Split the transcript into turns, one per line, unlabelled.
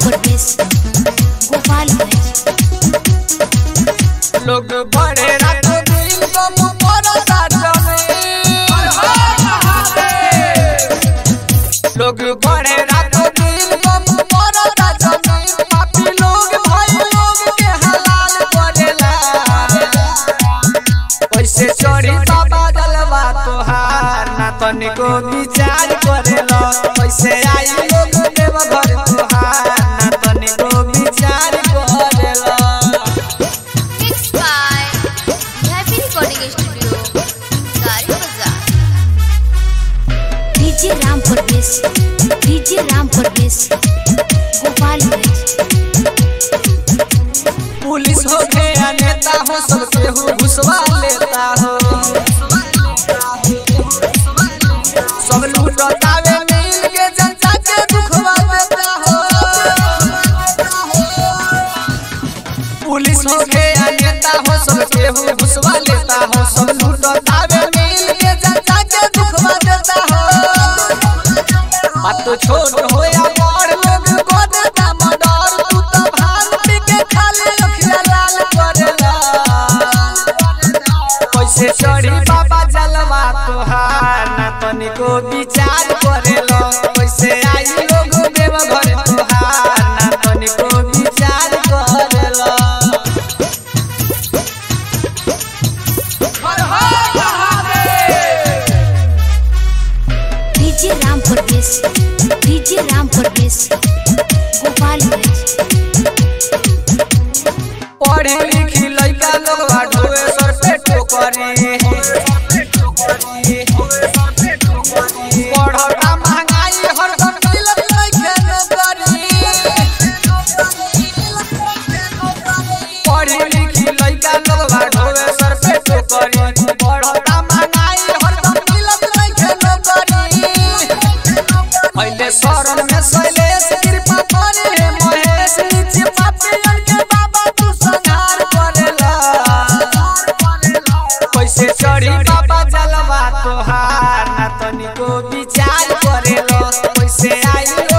परदेश गोपालगंज
लोग बड़े रातों दिन गम पड़ता जमीन लोग बड़े रातों दिन गम पड़ता जमीन पापी लोग भाई लोग के हलाल करेला कैसे चोरी बाबा जलवा तोहार ना तनिको विचार करेला कैसे आई लोग देव घर तोहार ना तनिको विचार करेला
Mixed by Happy Recording Studio, Gari Bazaar. DJ Ram Pardesh, DJ Ram Pardesh, Gopalganj
police हो गया नेता हो सबके हो घुसवा लेता हो सब लूटतावे मिल के जनता के दुखवा देता हो पुलिस हो गया नेता हो सबके हो घुसवा लेता हो सब लूटतावे मिल के जनता के दुखवा देता हो बात तो छोट हो या बड़ लोग को देता मडर तू तो भांग पी के खाली अखिया लाल करेला कैसे चढ़ी बाबा जलवा तोहार ना तनिको विचार करेला कैसे आई लोग देव घर तोहार ना तनिको विचार करेला हर हर Mahadev
DJ Ram Pardesh, DJ Ram Pardesh, Gopalganj
पढ़े लिखी लइका लोग ढोए सर पे टोकरी पढ़ता महंगाई हरदम मिलत लइके नौकरी पढ़ी लिखी लइका लोग ढोए सर पे टोकरी पढ़ता महंगाई हरदम मिलत लइके नौकरी पहले शरण में शैलेश कृपा करे हे महेश नीचे पापियन के बाबा तू संहार करेला कैसे चढ़ी बाबा जलवा तोहार ना तनिको विचार करेला कैसे आई